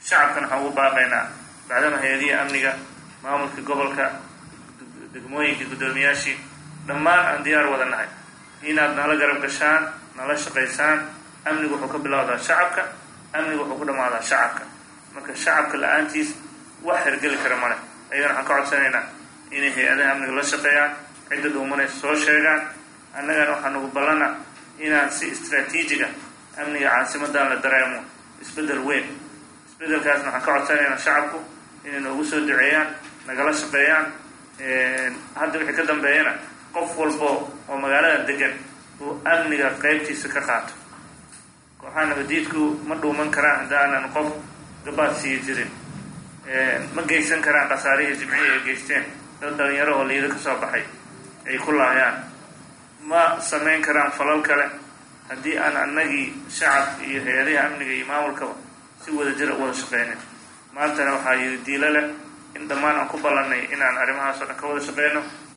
shacabkan waxaan ugu baaqaynaa bacdama hay-adihii amniga maamulkii gobolka degmooyinkii guddoomiyaashii dhammaan aan diyaar wada nahay inaad nala garab gashaan nala shaqaysaan amnigu wuxuu ka bilowdaa shacabka amnigu wuxuu ku dhammaadaa shacabka marka shacabka la-aantiis wax hergeli kara male ayagana waxaan ka codsanaynaa inay hay-adaha amniga la shaqeeyaan cidda dhuumanaysa soo sheegaan annagana waxaa nagu ballana inaan si istraatiijiga amniga caasimadan la dareemo isbeddel weyn isbeddelkaasna waxaan ka codsanaynaa shacabku inay noogu soo duceeyaan nagala shaqeeyaan hadda wixii ka dambeeyana qof walbo oo magaalada degan uu amniga qeybtiisa ka qaato kooxaha nabadiidku ma dhuuman karaan haddaanan qof gabaad sii jirin ma geysan karaan khasaarihii jimcihii ay geysteen dad dhalinyaro oo liido ka soo baxay ay ku laayaan ma samayn karaan falal kale haddii aan annagii shacab iyo hay-adaha amniga iyo maamulkaba si wada jira u wada shaqeynin maantana waxaa yidhi diilo leh in dhammaan aan ku ballannay inaan arrimahaas oo dhan ka wada shaqeyno